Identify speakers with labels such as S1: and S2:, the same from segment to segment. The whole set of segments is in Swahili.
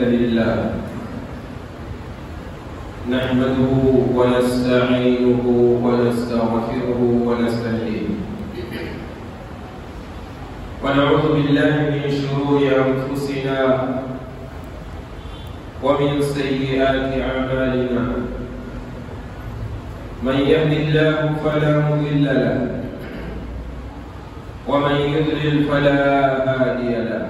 S1: لله نحمده ونستعينه ونستغفره ونستهديه ونعوذ بالله من شرور أنفسنا ومن سيئات أعمالنا من يهد الله فلا مضل له ومن يضلل فلا هادي له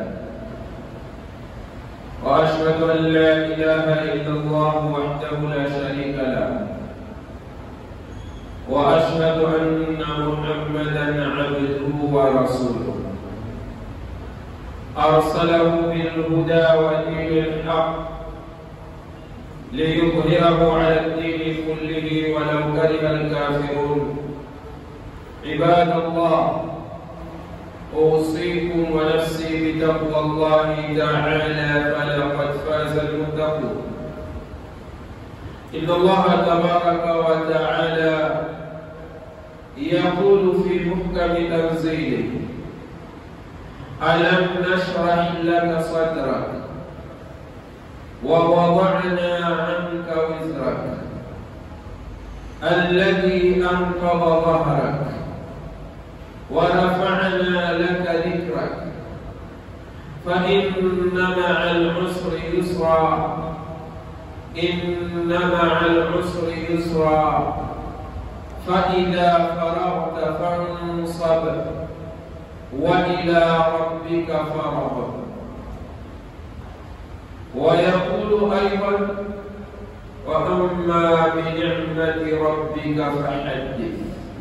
S1: واشهد ان لا اله الا الله وحده لا شريك له واشهد ان محمدا عبده ورسوله ارسله بالهدى ودين الحق ليظهره على الدين كله ولو كره الكافرون عباد الله أوصيكم ونفسي بتقوى الله تعالى فلقد فاز المتقون إن الله تبارك وتعالى يقول في محكم تنزيله ألم نشرح لك صدرك ووضعنا عنك وزرك الذي أنقض ظهرك ورفعنا لك ذكرك فإن مع العسر يسرا إن مع العسر يسرا فإذا فرغت فانصب وإلى ربك فارغب ويقول أيضا وأما بنعمة ربك فحدث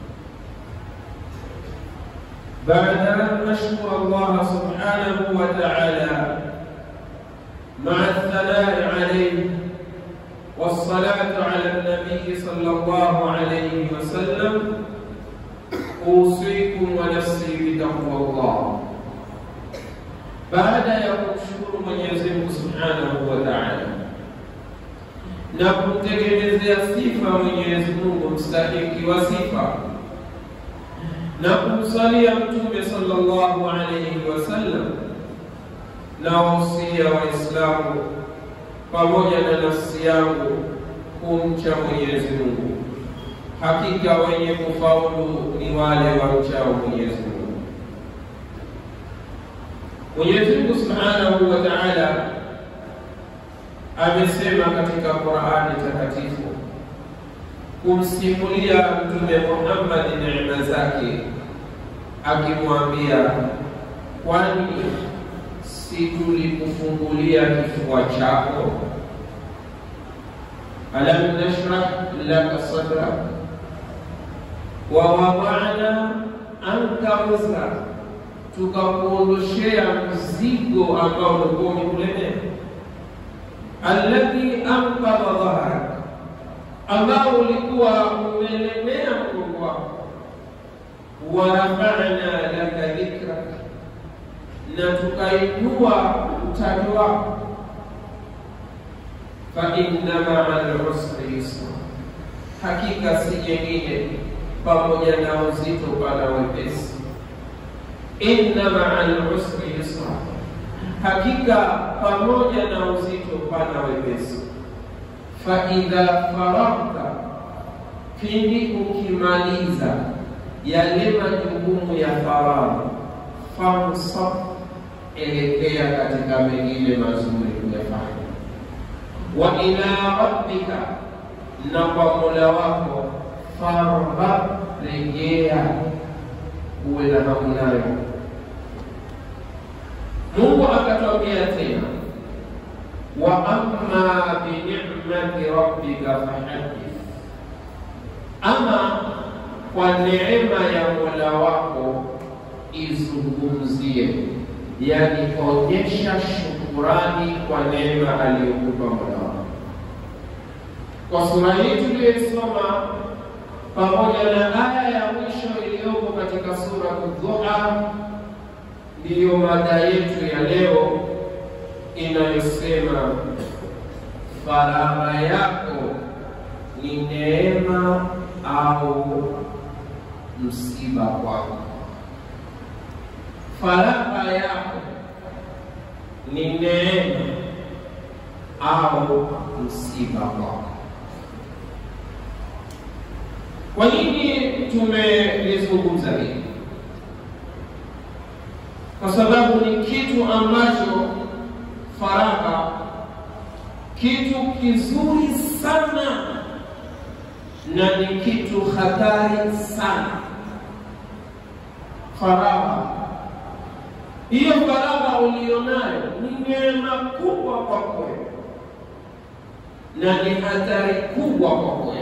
S1: بعد أن نشكر الله سبحانه وتعالى مع الثناء عليه والصلاة على النبي صلى الله عليه وسلم أوصيكم ونفسي بتقوى الله baada ya kumshukuru Mwenyezi Mungu Subhanahu wa Ta'ala na kumtegemezea sifa Mwenyezi Mungu mstahiki wa sifa na kumsalia Mtume sallallahu alayhi wasallam na wasia Waislamu pamoja na nafsi yangu kumcha Mwenyezi Mungu. Hakika wenye kufaulu ni wale wamchao Mwenyezi Mungu. Mwenyezi Mungu Subhanahu wa Ta'ala amesema katika Qur'ani takatifu kumsimulia Mtume Muhammad neema zake, akimwambia kwani si tulikufungulia kifua chako? alam nashrah laka sadrak wa wada'na anka wizrak, tukakuondoshea mzigo ambao ulikuwa umekulemea, alladhi anqadha dhahrak ambao ulikuwa umelemea mgongo wako, warafana laka dhikrak, na tukainua utajo wako. Fa inna maa al-usri yusra, hakika si jengine pamoja na uzito pana wepesi. Inna maa al-usri yusra, hakika pamoja na uzito pana wepesi faidha faragta, pindi ukimaliza yale majukumu ya faragha, fansab, elekea katika mengine mazuri kuyafanya. Wa ila rabbika, na kwa mola wako farghab, rejea, uwe na hamu nayo. Mungu akatwambia tena wa amma binicmati rabbika fahaddith, ama kwa neema ya mola wako izungumzie, yani onyesha shukurani kwa neema aliyokupa mola wako. Kwa sura hii tuliyoisoma pamoja na aya ya mwisho iliyoko katika sura Dhuha, ndiyo mada yetu ya leo inayosema faragha yako ni neema au msiba kwako. Faragha yako ni neema au msiba kwako. Kwa nini tumelizungumza hili? Kwa sababu ni kitu ambacho faragha, kitu kizuri sana na ni kitu hatari sana. Faragha hiyo, faragha ulionayo ni neema kubwa kwako na ni hatari kubwa kwako.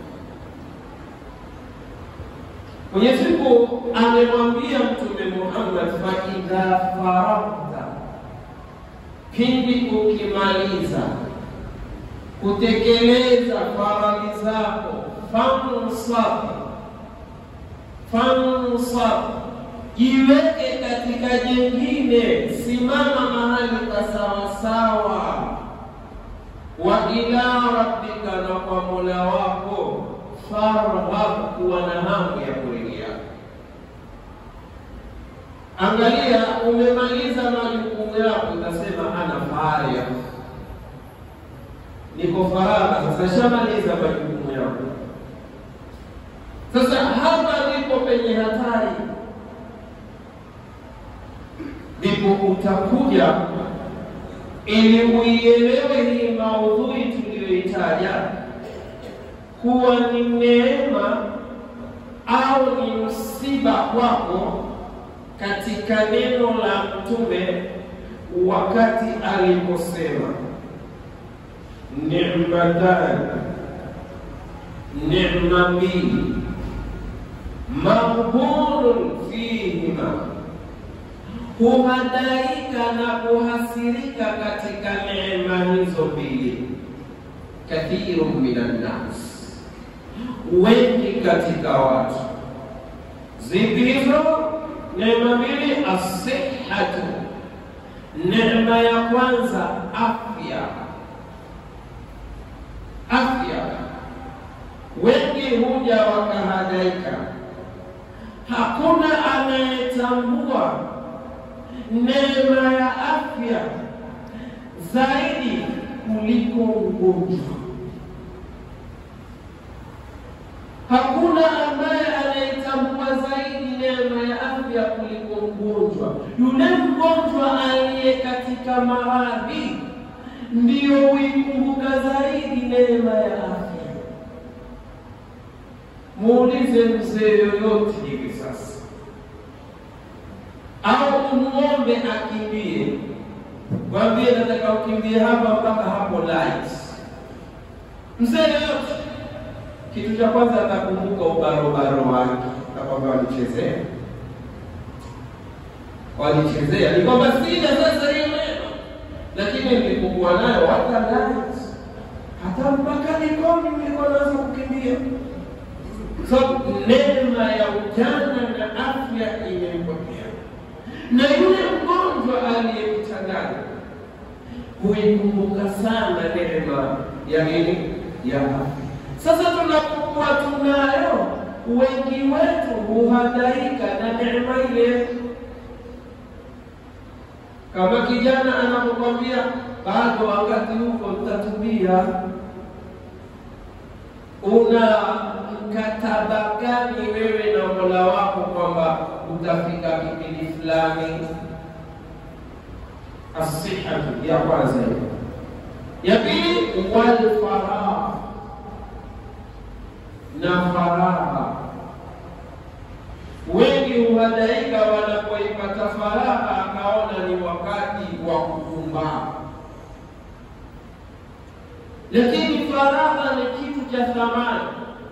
S1: Mwenyezi Mungu amemwambia Mtume Muhammad, fa idha faragta, pindi ukimaliza kutekeleza faradhi zako, fansab fansab, jiweke katika jengine, simama mahali pa sawasawa. Wa ila rabbika, na kwa mola wako farghab, kuwa na hamu ya kurejea. Angalia, umemaliza majukumu yako, utasema ana faria niko faragha sasa, shamaliza majukumu yangu. Sasa hapa ndipo penye hatari, ndipo utakuja ili uielewe hii maudhui tuliyoitaja kuwa ni neema au ni msiba kwako, katika neno la Mtume wakati aliposema ni'matan, neema mbili, maghbunun fihima, huhadaika na kuhasirika katika neema hizo mbili. Kathiru minan nas, wengi katika watu. Zipi hizo neema mbili? Asihatu, neema ya kwanza afya afya. Wengi huja wakahadaika, hakuna anayetambua neema ya afya zaidi kuliko ugonjwa. Hakuna ambaye anayetambua zaidi neema ya afya kuliko mgonjwa. Yule mgonjwa aliye katika maradhi ndiyo huikumbuka zaidi neema ya afya. Muulize mzee yoyote hivi sasa, au umwombe akimbie, mwambie nataka ukimbie hapa mpaka hapo light. Mzee yoyote, kitu cha kwanza atakumbuka ubarobaro wake, akwamba walichezea walichezea, ni kwamba sina sasa hiyo neema lakini nilipokuwa nayo hata light hata mpaka nikoni nilikuwa naweza kukimbia. So neema ya ujana na afya imempotea, na yule mgonjwa aliyemchanganya huikumbuka sana neema ya nini? Ya afya. Sasa tunapokuwa tunayo, wengi wetu huhadaika na neema ile kama kijana anapokwambia bado wakati huko mtatubia, una mkataba gani wewe na Mola wako kwamba utafika kipindi fulani? Asihatu ya kwanza hiyo. Ya pili, walfaragha na faragha wengi huhadaika wanapoipata faragha, akaona ni wakati wa kupumbaa. Lakini faragha ni kitu cha thamani.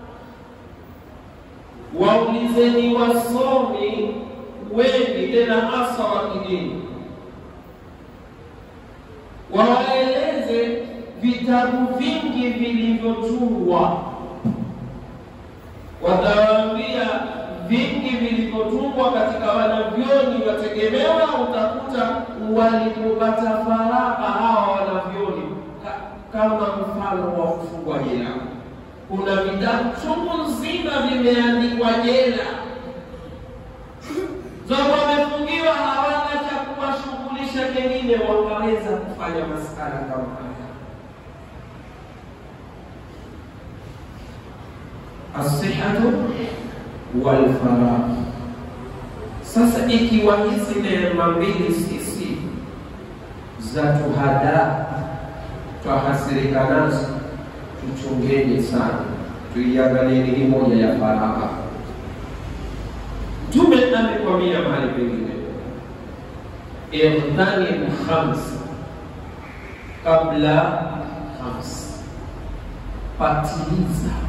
S1: Waulizeni wasomi wengi, tena hasa wa kidini, wawaeleze vitabu vingi vilivyotungwa, watawaambia vingi vilivyotungwa katika wanavyoni wategemewa, utakuta walipopata faragha hawa wanavyoni ka, kama mfano wa kufungwa jela. Kuna vitabu chungu nzima vimeandikwa jela, sababu wamefungiwa, hawana cha kuwashughulisha kengine, wakaweza kufanya masala kama haya. asihatu walfaragh. Sasa ikiwa hizi neema mbili sisi za tuhada twahasirika nazo, tuchungeni sana, tuiangalieni hii moja ya faragha. Mtume amekwambia mahali pengine, ightanimu khams kabla khams, patiliza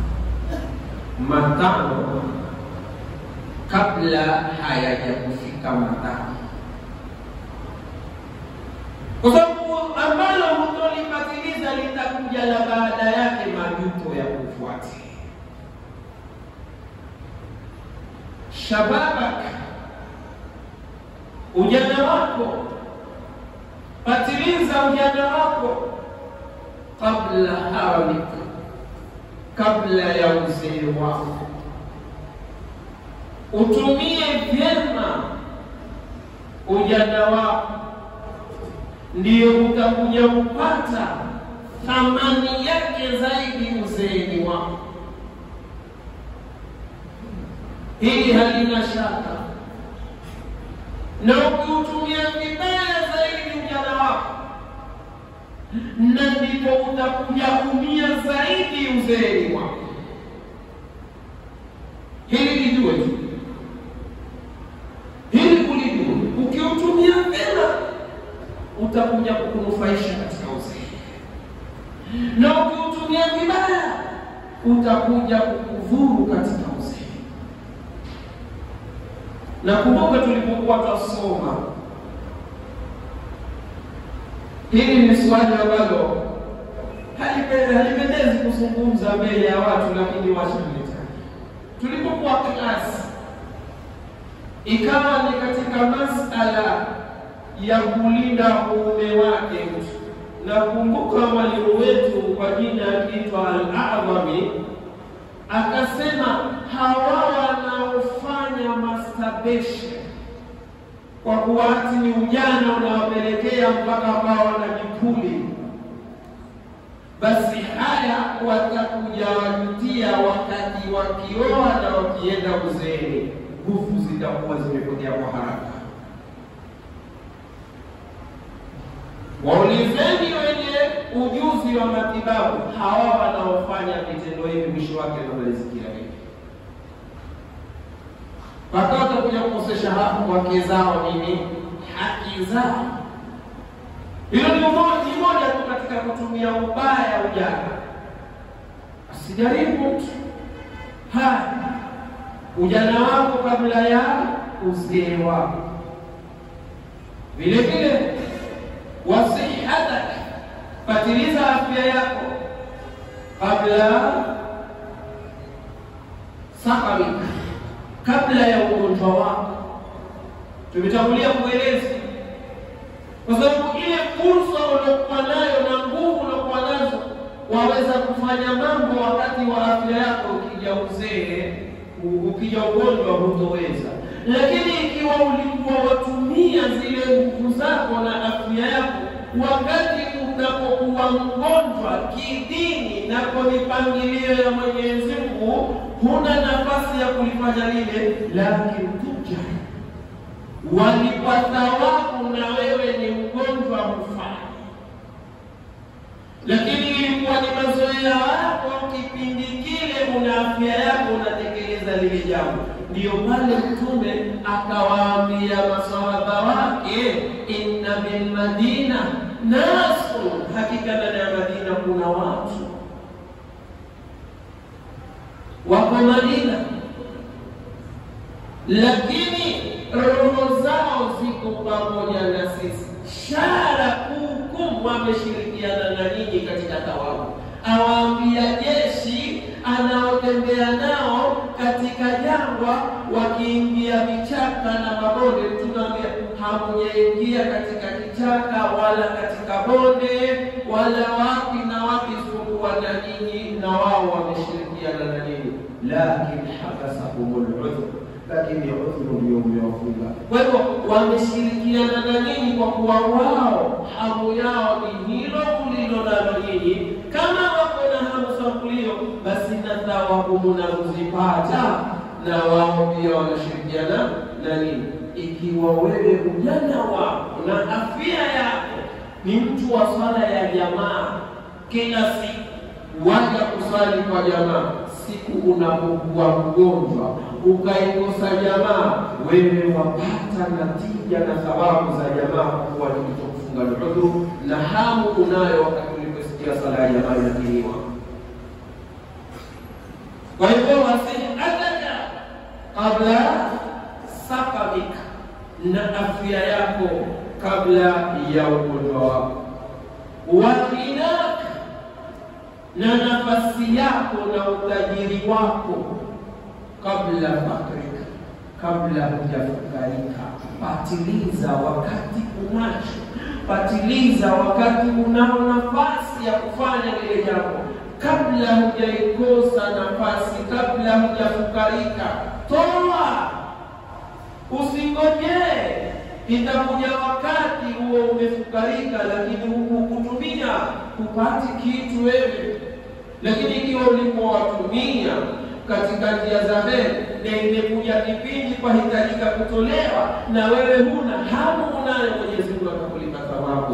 S1: matano kabla hayajakufika matano, kwa sababu ambalo hutolipatiliza litakuja la baada yake majuto ya kufuati. Shababak, ujana wako, patiliza ujana wako kabla haramika, kabla ya uzee wako utumie vyema ujana wako, ndio utakuja kupata thamani yake zaidi uzeeni wako. Hili halina shaka, na ukiutumia vibaya zaidi ujana wako, na ndipo utakuja kumia zaidi uzeeni wako. Hili lijue tu hili kulijua, ukiutumia vyema utakuja kukunufaisha katika uzee, na ukiutumia vibaya utakuja kukudhuru katika uzee. Na kumbuka tulipokuwa twasoma, hili ni swali ambalo halipendezi kuzungumza mbele ya watu, lakini washamleta. Tulipokuwa klasi ikawa ni katika masala ya kulinda uume wake mtu. Nakumbuka mwalimu wetu kwa jina akiitwa Al-Adhami akasema hawa wanaofanya masturbation kwa kuwa ati ni ujana unawapelekea mpaka ambao wanajipuli, basi haya watakuja wajutia wakati wakioa na wakienda uzeeni nguvu zitakuwa zimepotea kwa haraka. Waulizeni wenye ujuzi wa matibabu, hawa wanaofanya vitendo hivi mwisho wake wanamalizikia hivi, mpaka watakuja kukosesha hapo wake zao nini, haki zao. Hilo ni moja tu katika kutumia ubaya ujana. Asijaribu mtu haya ujana wako kabla ya uzee wako. Vile vile wasihatak, patiliza afya yako kabla sakamika, kabla ya ugonjwa wako. Tumetangulia kueleza, kwa sababu ile fursa uliokuwa nayo na nguvu uliokuwa nazo waweza kufanya mambo wakati wa afya yako, ukija uzee ukija ugonjwa hutoweza. Lakini ikiwa ulikuwa watumia zile nguvu zako na afya yako wakati unapokuwa mgonjwa kidini na kwa mipangilio ya Mwenyezi Mungu, huna nafasi ya kulifanya lile, lakini tuja walipata wako na wewe ni mgonjwa hufanya, lakini ilikuwa ni mazoea yako kipindi kile, una afya yako unatekeleza lile jambo. Ndiyo pale Mtume akawaambia masahaba wake, inna bil madina nasu, hakika ndani ya Madina kuna watu wako Madina, lakini roho zao ziko pamoja na sisi. Shara kukum wameshirikiana na nyinyi katika tawabu. Awaambia jeshi anaotembea nao katika jangwa, wakiingia vichaka na mabonde, tunaambia hamujaingia katika kichaka wala katika bonde wala wapi na wapi, isipokuwa na nyinyi na wao wameshirikiana na nyinyi, lakin habasahumul udhr lakini udhuru ndio umewafunga. Kwa hivyo wameshirikiana na nyinyi kwa kuwa wao hamu yao ni hilo ulilo nalo nyinyi. Kama wako na hamu sampulio, basi na thawabu mnazozipata na wao pia wanashirikiana na nini? Ikiwa wewe ujana wako na afya yako ni mtu wa swala ya jamaa kila siku, waja kuswali kwa jamaa, siku unapokuwa mgonjwa ukaikosa jamaa, wewe wapata natija na thawabu za jamaa, kwa kuwa kilichokufunga ni udhuru, na hamu unayo wakati uliposikia sala ya jamaa inakiniwa. Kwa hivyo wasihataka kabla sakamika, na afya yako kabla ya ugonjwa wako, wakinaka na nafasi yako na utajiri wako kabla fakrika, kabla hujafukarika. Patiliza wakati unacho, patiliza wakati unao nafasi ya kufanya lile jambo kabla hujaikosa nafasi, kabla hujafukarika. Toa, usingojee itakuja wakati huo umefukarika, lakini hukutumia hupati kitu wewe. Lakini ikiwa ulipowatumia katika njia za heri na imekuja kipindi kwahitajika kutolewa na wewe huna hamu, unayo Mwenyezi Mungu atakulipa thawabu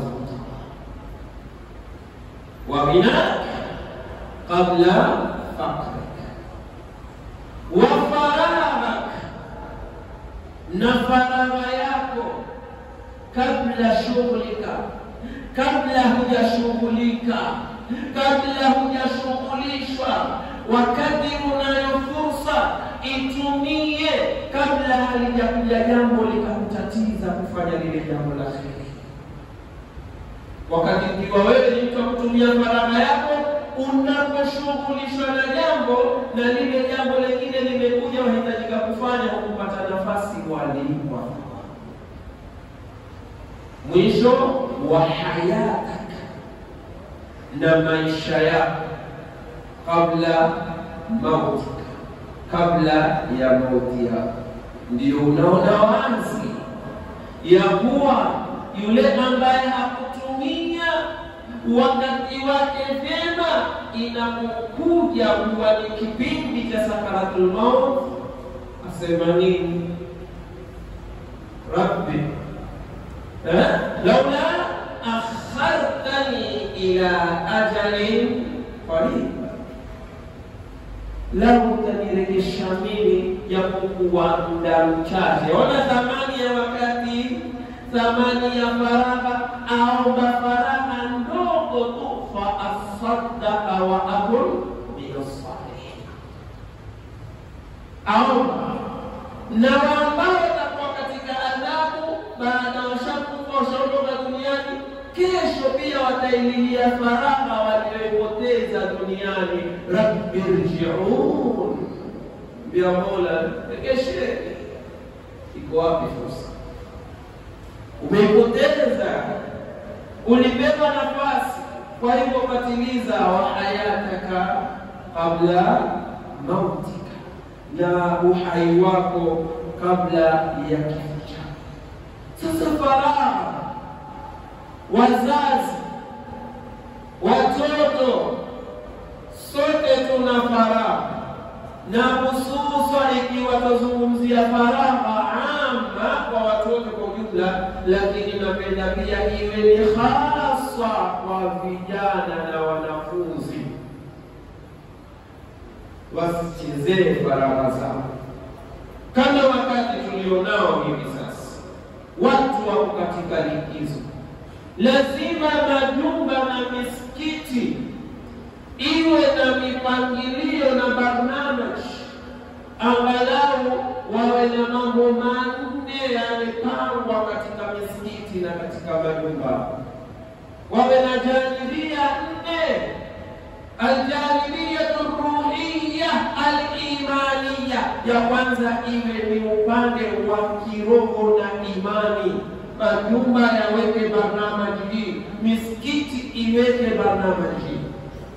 S1: wa ghinaka qabla fakrika wa faraghak, na faragha yako kabla shughlika, kabla hujashughulika, kabla hujashughulishwa. Wakati unayo fursa itumie, kabla halijakuja jambo likakutatiza kufanya lile jambo la kheri. Wakati ukiwa wewe ni mtu wa kutumia faragha yako unaposhughulishwa na jambo na lile jambo lingine limekuja, wahitajika kufanya kupata nafasi walipwa. Mwisho wa hayataka, na maisha yako kabla mautika, kabla ya mauti yako. Ndio unaona wazi ya kuwa yule ambaye hakutumia wakati wake vyema, inapokuja kuwa ni kipindi cha sakaratul maut, asema nini? Rabbi eh, laula akhartani ila ajalin qarib, lau utanirejesha mimi japokuwa muda mchache. Ona thamani ya wakati, thamani ya faragha. Aomba faragha ndogo tu, fa asaddaqa wa akun min as-salihin. Aomba na ambao watakuwa katika adhabu baada washakufa washaondoka duniani, kesho pia wataililia faragha walioipoteza duniani. Rabbi rjiun, mbia Mola rekesheni. Iko wapi fursa? Umeipoteza, ulipewa nafasi. Kwa hivyo patiliza wa hayataka kabla mautika, na uhai wako kabla ya kifo chako. Sasa faragha, wazazi, watoto, sote tuna faragha, na hususa ikiwa tazungumzia faragha ama kwa watoto kwa ujumla, lakini napenda pia iwe ni hasa kwa vijana na wanafunzi, wasichezee faragha zao kama wakati tulionao hivi sasa, watu wako katika likizo. Lazima majumba na misikiti iwe na mipangilio na barnamaj, angalau wawe na mambo manne yamepangwa katika misikiti na katika majumba, wawe na janibia nne aljanibiyatu ruhiya alimaniya, ya kwanza iwe ni upande wa kiroho na imani. Majumba yaweke barnamaji hii, misikiti iweke barnamaji hii,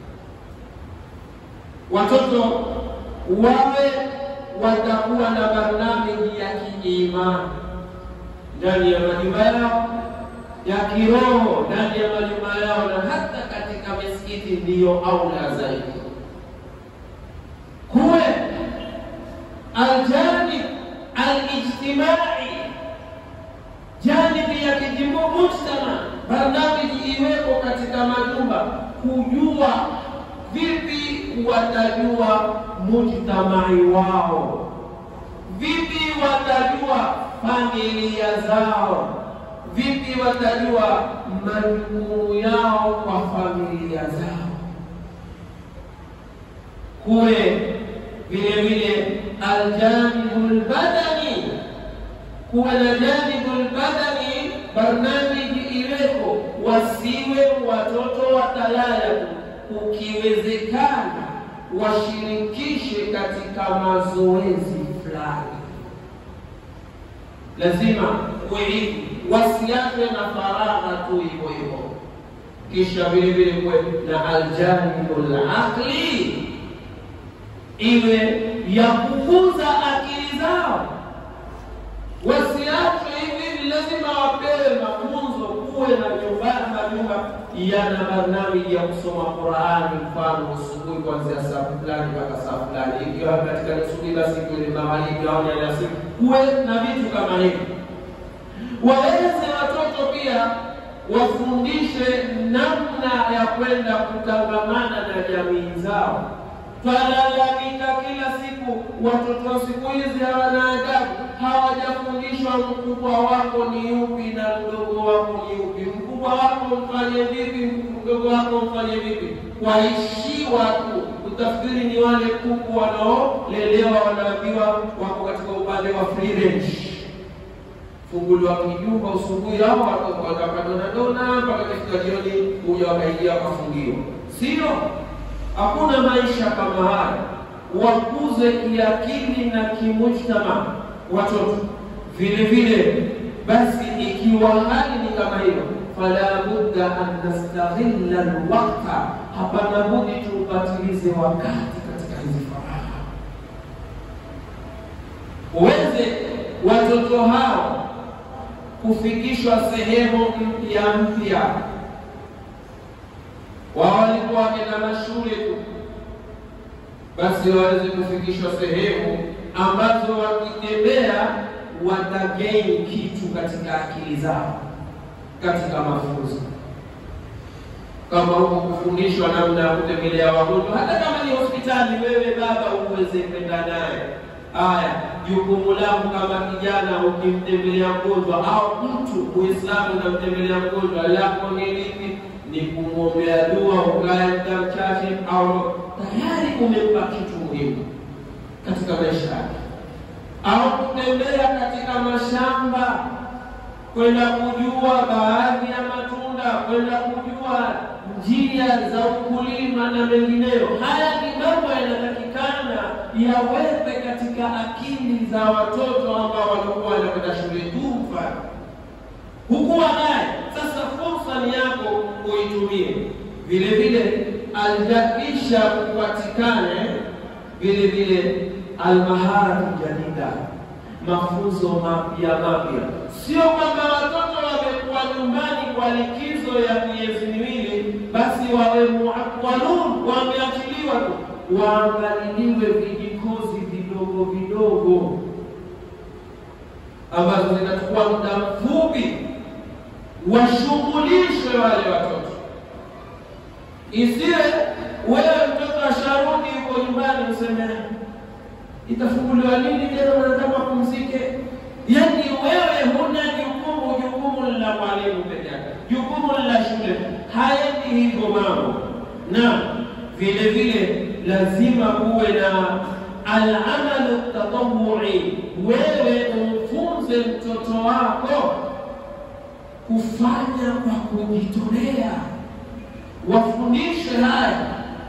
S1: watoto wawe watakuwa na barnamiji ya kiimani ndani ya majumba yao ya kiroho ndani ya majumba yao na hata katika misikiti ndiyo aula zaidi. nyumba kujua vipi watajua mujtamai wao, vipi watajua familia zao, vipi watajua majukumu yao kwa familia zao. Kuwe vile vile aljanibu lbadani, kuwe na janibu lbadani, barnamiji iweko, wasiwe watoto watalaya ukiwezekana washirikishe katika mazoezi fulani, lazima kuwe wasiachwe na faragha tu hivyo hivyo. Kisha vile vile kuwe na aljanibu laqli, iwe ya kukuza akili zao, wasiachwe hivi hivi, lazima wapewe mafunzo, kuwe na nyumbani majumba yana barnamiji ya kusoma Qurani, mfano asubuhi kuanzia saa fulani mpaka saa fulani, ikiwa katika nusu basi kwenye magharibi au alasiri, kuwe na vitu kama hivi. Waweze watoto pia wafundishe namna ya kwenda kutangamana na jamii zao. Twalalamika kila siku, watoto wa siku hizi hawana adabu, hawajafundishwa mkubwa wako ni yupi na mdogo wako ni yupi, mkubwa wako mfanye vipi, mdogo wako mfanye vipi. Waishiwa tu utafikiri ni wale kuku wanaolelewa, wanaambiwa wako katika upande wa free range funguliwa kijumba usubuhi hao wakadonadona mpaka katika jioni huja wakaingia wakafungiwa. Sio, hakuna maisha kama haya. Wakuze kiakili na kimujtama watoto vile vile. Basi ikiwa hali ni kama hiyo, fala budda an nastaghilla alwaqta, hapana budi tuupatilize wakati katika hizi faraha, uweze watoto hao kufikishwa sehemu mpya mpya. Wao walikuwa wakenda mashule tu, basi waweze kufikishwa sehemu ambazo wakitembea watagain kitu katika akili zao, katika mafunzo kama huko kufundishwa namna ya kutembelea wagonjwa, hata kama ni hospitali, wewe baba uweze kwenda naye Haya, jukumu langu kama kijana, ukimtembelea mgonjwa au mtu Muislamu unamtembelea mgonjwa, lako ni lipi? Ni kumwombea dua, ukae muda mchache, au tayari umempa kitu muhimu katika maisha yake, au kutembea katika mashamba, kwenda kujua baadhi ya matunda, kwenda kujua njia za ukulima na mengineyo. Haya ni mambo yanatakikana yawepe katika akili za watoto ambao walikuwa wanakwenda shule tu. Mfano hukuwa naye, sasa fursa ni yako uitumie. Vile vile aljakisha kupatikane vile vile almaharatu jadida, mafunzo mapya mapya. Sio kwamba watoto wamekuwa nyumbani kwa likizo ya miezi miwili basi wawe muakwalun, wameachiliwa tu, waangaliliwe vijikozi vidogo vidogo ambazo zinachukua muda mfupi, washughulishwe wale watoto. Isiwe wewe mtoto asharudi yuko nyumbani useme itafunguliwa lini tena, unataka mapumzike. Yaani wewe huna jukumu, jukumu la mwalimu peke yake, jukumu la shule. Haendi hivyo mambo, na vile vile lazima kuwe na alamalu tatawui. Wewe umfunze mtoto wako kufanya kwa kujitolea, wafundishe haya,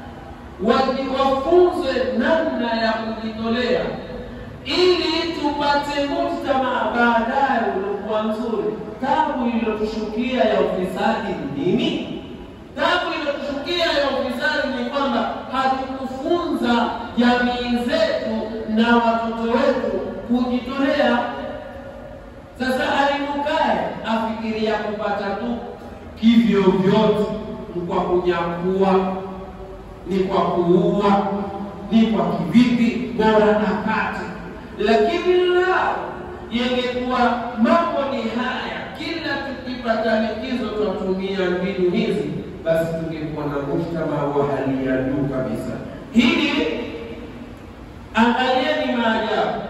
S1: wafunze namna ya kujitolea ili tupate mujtamaa baadaye uliokuwa nzuri. Tabu iliyotushukia ya ufisadi ni nini? Tabu iliyotushukia ya ufisadi ni kwamba hatukufunza jamii zetu na watoto wetu kujitolea. Sasa alimukae afikiria kupata tu kivyo vyote, ni kwa kunyakua, ni kwa kuua, ni kwa kivipi, bora apate lakini la yengekuwa mambo ni haya, kila tukipata likizo twatumia mbinu hizi, basi tungekuwa na mujtama wa hali ya juu kabisa. Hili angalieni maajabu.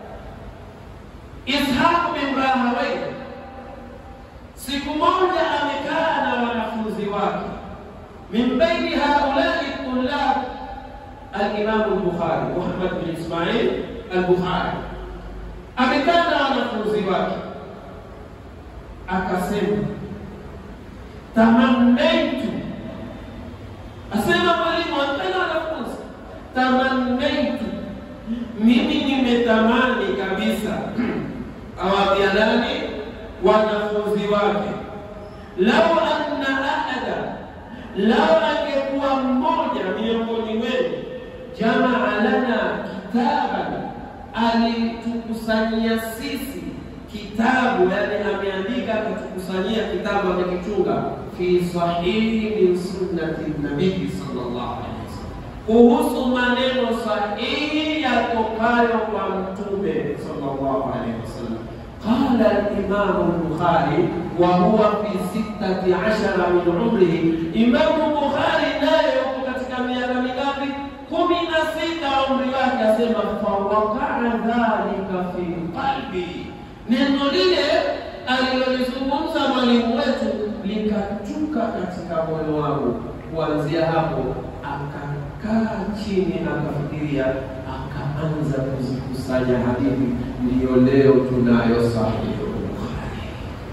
S1: Ishaq bin Rahawayh siku moja amekaa na wanafunzi wake, min baini haulai tullab al-Imam al-Bukhari Muhammad bin Ismail al-Bukhari amekaa na wanafunzi wake, akasema tamannaitu, asema mwalimu ampenda wanafunzi, tamannaitu, mimi nimetamani kabisa awaambia nani? Wanafunzi wake, lau anna ahada, lau angekuwa mmoja miongoni wenu, jamaa lana kitaban, alitukusanyia sisi kitabu, yani ameandika akatukusanyia kitabu, amekichunga fi sahihi min sunnati nabii sallallahu alaihi wasallam, kuhusu maneno sahihi yatokayo kwa mtume sallallahu alaihi wasallam. Qala al-Imam al-Bukhari wa huwa fi sittati ashara min umrihi, Imamu Bukhari naye yuko katika miaka mingapi? kumi na sita umri wake, asema fawakaa dhalika fi qalbi, neno lile alilolizungumza mwalimu wetu likachuka katika moyo wangu. Kuanzia hapo akakaa chini akafikiria, akaanza kuzikusanya hadithi, ndiyo leo tunayo Sahihi Bukhari.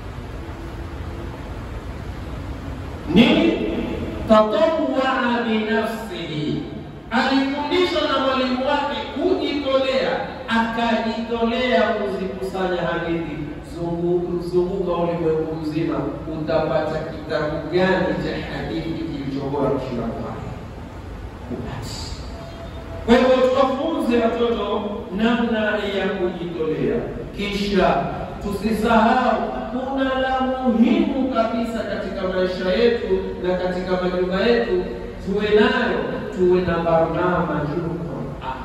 S1: Nini? tatawaa binafsihi, alifundishwa na mwalimu wake kujitolea, akajitolea kuzikusanya hadithi. Zungu- Zunguka ulimwengu mzima, utapata kitabu gani cha hadithi kilichobora kushinda Bukhari? Upati. Kwa hivyo tuwafunze watoto namna ya kujitolea, kisha tusisahau kuna la muhimu kabisa katika maisha yetu na katika majumba yetu, tuwe nayo, tuwe na barnamaju Qur'an.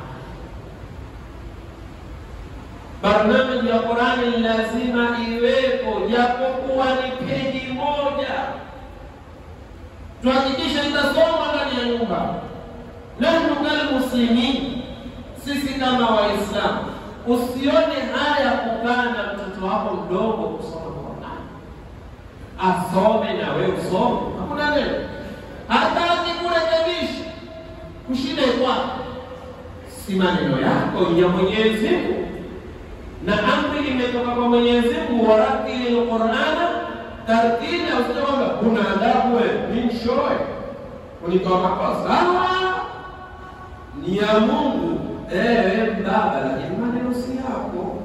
S1: Barnamiji ya Qur'ani lazima iwepo, japokuwa ni peji moja, tuhakikishe itasomwa ndani ya nyumba nahnu kalmuslimin, sisi kama Waislamu, usione haya kukaa na mtoto wako mdogo kusoma Qur'an, asome na wewe usome, hakuna neno. Hata akikurekebisha kushinde kwako, si maneno yako, ni ya Mwenyezi Mungu, na amri imetoka kwa Mwenyezi Mungu, waratili lqurana tartila. Usije kwamba kuna adabu wewe, ni mshoe unitoa makosa sawa ni ya Mungu eh, baba, lakini maneno si yako.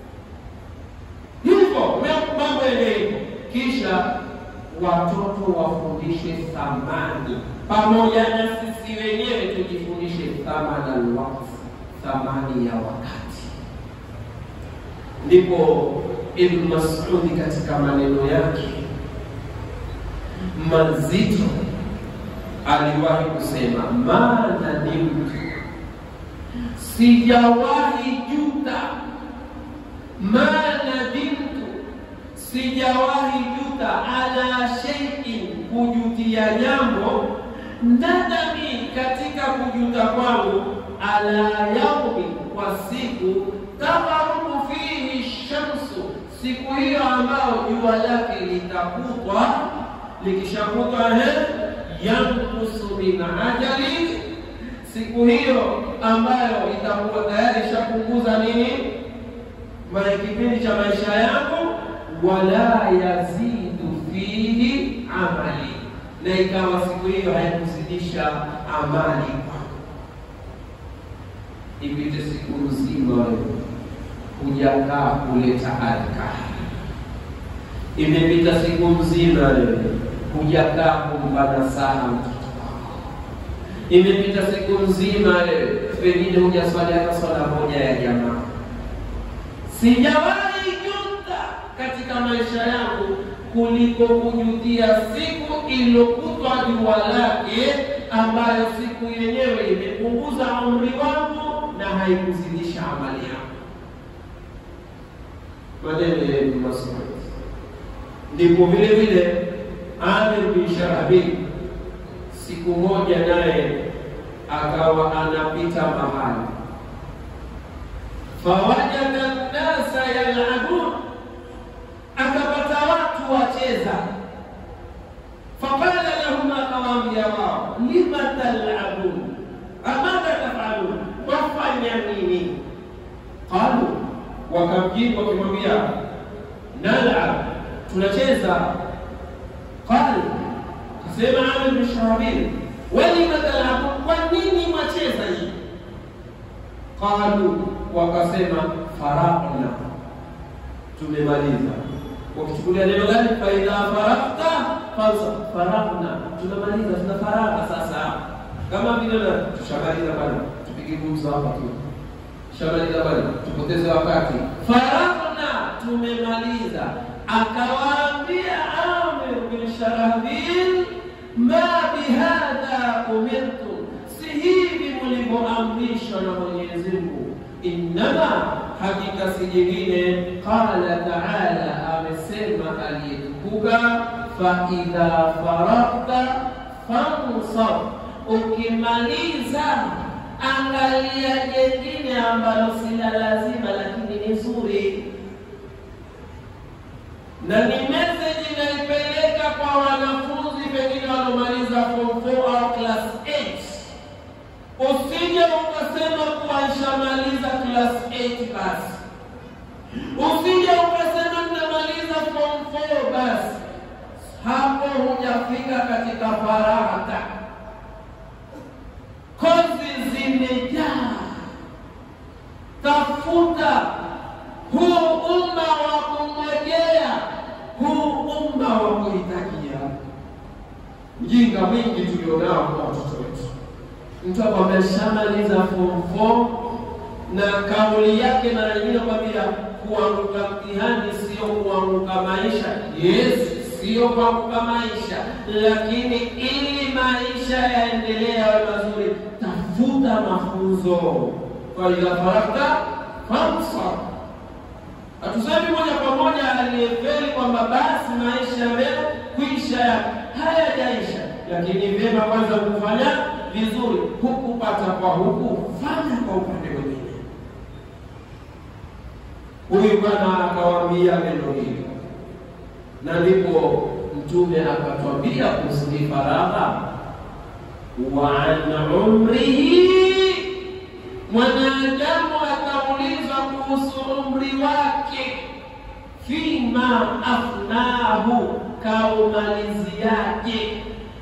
S1: Hivyo mambo yende hivyo, kisha watoto wafundishe thamani, pamoja na sisi wenyewe tujifundishe thamani alwaqt, thamani ya wakati. Ndipo Ibn Mas'udi katika maneno yake mazito aliwahi kusema, maana ni mtu sijawahi juta, maana dimtu, sijawahi juta ala shay'in, kujutia jambo nadami, katika kujuta kwangu, ala yaumi, kwa siku tagharubu fihi shamsu, siku hiyo ambayo jua lake litakutwa, likishakutwa he yankusu min ajali, siku hiyo ambayo itakuwa tayari ishapunguza nini mae kipindi cha maisha yangu, wala yazidu fihi amali, na ikawa siku hiyo haikuzidisha amali kwangu. Ipite siku nzima wewe hujakaa kuleta adhkari, imepita siku nzima wewe hujakaa kumpa nasaha mtoto wako, imepita siku nzima leo, pengine hujaswali hata swala moja ya jamaa. Sijawahi juta katika maisha yangu kuliko kujutia siku iliyokutwa jua lake, ambayo siku yenyewe imepunguza umri wangu na haikuzidisha amali yangu. Maneno ya Ibn Mas'ud. Ndipo vile vile Amir bin Sharabi siku moja naye akawa anapita mahali, fawajada nnasa yalabun, akapata watu wacheza. Faqala lahum, akawaambia wao, lima talabun, amadha tafalun, wafanya nini? Qalu, wakamjibu wakimwambia, nalab, tunacheza. Qal, kasema Amir bin Shurabil, walima talabun, kwa nini mwacheza hii? Qalu, wakasema faraqna, tumemaliza. Wakichukulia neno gani? faidha faraqta fansab, faraqna, tunamaliza, tuna faragha sasa. Kama vile na tushamaliza bana, tupige gumzo hapa tu, tushamaliza bana, tupoteze wakati. Faraqna, tumemaliza. Akawaambia Amir bin Sharahbil, ma bihadha umirtum, si hivi mlivyoamrishwa na Mwenyezi Mungu Innama, hakika si jingine. Qala taala, amesema aliyetukuka, fa idha faragta fansab, ukimaliza angalia jengine ambalo si la lazima lakini ni zuri. Na ni message inaipeleka kwa wanafunzi pengine wanaomaliza form 4 au class 8 Usije ukasema kuwa nishamaliza class 8 basi, usije ukasema ninamaliza form 4 basi, hapo hujafika katika faragha. Kozi zimejaa, tafuta huu umma wa kungojea, huu umma wa kuhitajia. Ujinga mwingi tulionao kwa watoto wetu mtu akwambia shamaliza form 4 na kauli yake mara nyingine kwambia kuanguka mtihani sio kuanguka maisha. Yes, sio kuanguka maisha, lakini ili maisha yaendelee yawe mazuri, tafuta mafunzo. Kwa idha faragta fansab. Hatusemi moja kwa moja aliyefeli kwamba basi maisha yamekwisha, hayajaisha, lakini vyema kwanza kufanya vizuri hukupata kwa huku, fanya kwa upande mwingine. Huyu bwana akawaambia neno hili, na ndipo Mtume akatwambia kuhusu faragha, wa an umrihi, mwanadamu akaulizwa kuhusu umri wake, fima afnahu, kaumaliziaje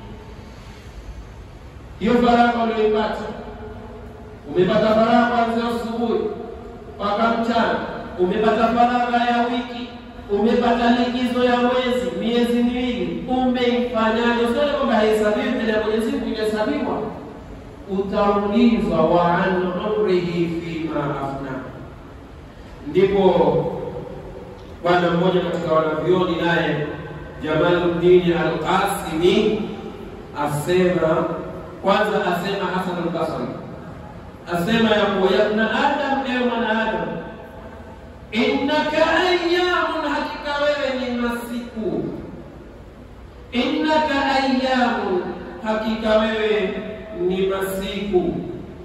S1: hiyo faragha uliyoipata, umepata faragha kuanzia asubuhi mpaka mchana, umepata faragha ya wiki, umepata likizo ya mwezi, miezi miwili, umeifanyaje? Usione kwamba haihesabiwi mbele ya Mwenyezi Mungu, inahesabiwa. Utaulizwa wa an umrihi fima afna. Ndipo bwana mmoja katika wanavyoni naye Jamaluddin Al-Qasimi asema kwanza asema Hasan al-Basri asema ya kuwa ya ibn Adam, ewe mwanadamu, innaka ayyamun, hakika wewe ni masiku. Innaka ayyamun, hakika wewe ni masiku.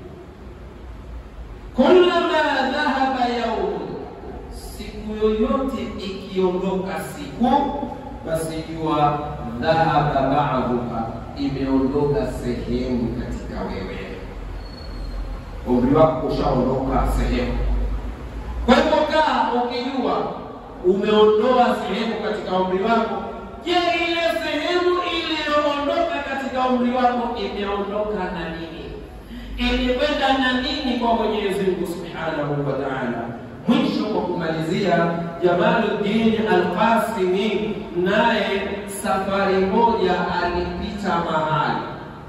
S1: Kullama dhahaba yaumun, siku yoyote ikiondoka siku, basi jua dhahaba ba'duha imeondoka sehemu katika wewe, umri wako ushaondoka sehemu. Kwa hivyo kaa ukijua umeondoa sehemu katika umri wako. Je, ile sehemu iliyoondoka katika umri wako imeondoka na nini? Ilikwenda na nini kwa Mwenyezi Mungu Subhanahu wa Ta'ala? Mwisho kwa kumalizia, Jamaluddin Al-Qasimi naye safari moja alipita mahali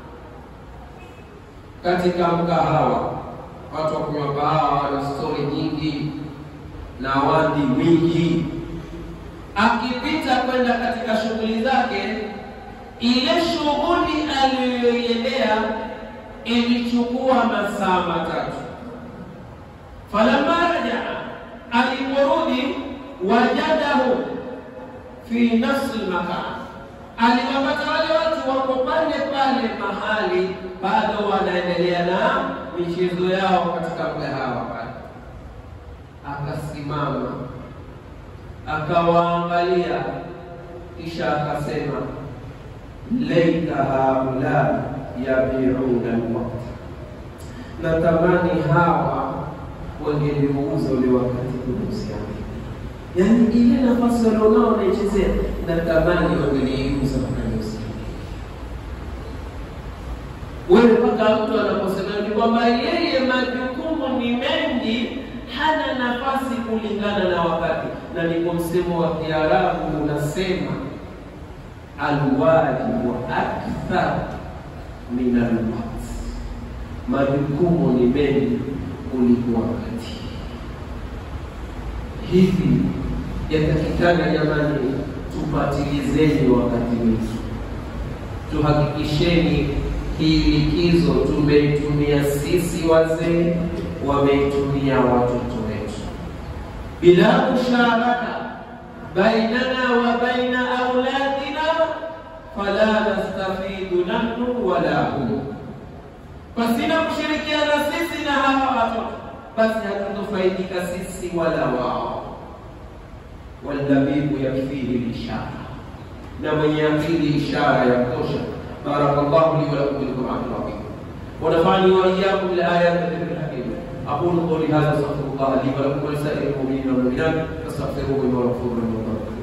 S1: katika mkahawa, watu wa kunywa kahawa, wana stori nyingi na wandi mwingi. Akipita kwenda katika shughuli zake, ile shughuli aliyoiendea ilichukua masaa matatu. Falamma rajaa, aliporudi wajadahu fi nafsi lmakan, aliwapata wale watu wako pale pale mahali bado wanaendelea na michezo yao katika mgahawa pale, akasimama akawaangalia, kisha akasema laita haula yabiuna alwaqt, natamani hawa wangeliuza ule wakati kuhusiana yaani ile nafasi walionao wanaichezea, natamani wangeliuza wakaniusia wewe. Mpaka mtu anaposema ni kwamba yeye majukumu ni mengi, hana nafasi kulingana na wakati, na ndipo msemo wa Kiarabu unasema alwajibu akthar min alwaqt, majukumu ni mengi kuliko wakati. Hivi yatakikana jamani, tupatilizeni wakati wetu, tuhakikisheni hii likizo tumeitumia sisi wazee, wameitumia watoto wetu bila musharaka bainana wa baina auladina fala nastafidu nahnu wala hum, pasina kushirikiana sisi na hawa watoto, basi hatutofaidika sisi wala wao. Waldhabibu yakfihi lishara, na mwenye akili ishara ya kutosha. Barakallahu li wa lakum bil Qur'an al-azim wa nafa'ani wa iyyakum bil ayati dhikr hakim aqulu qawli hadha astaghfirullah li wa lakum wa lisa'iril mu'minina wal mu'minat fastaghfiruhu innahu ghafurur rahim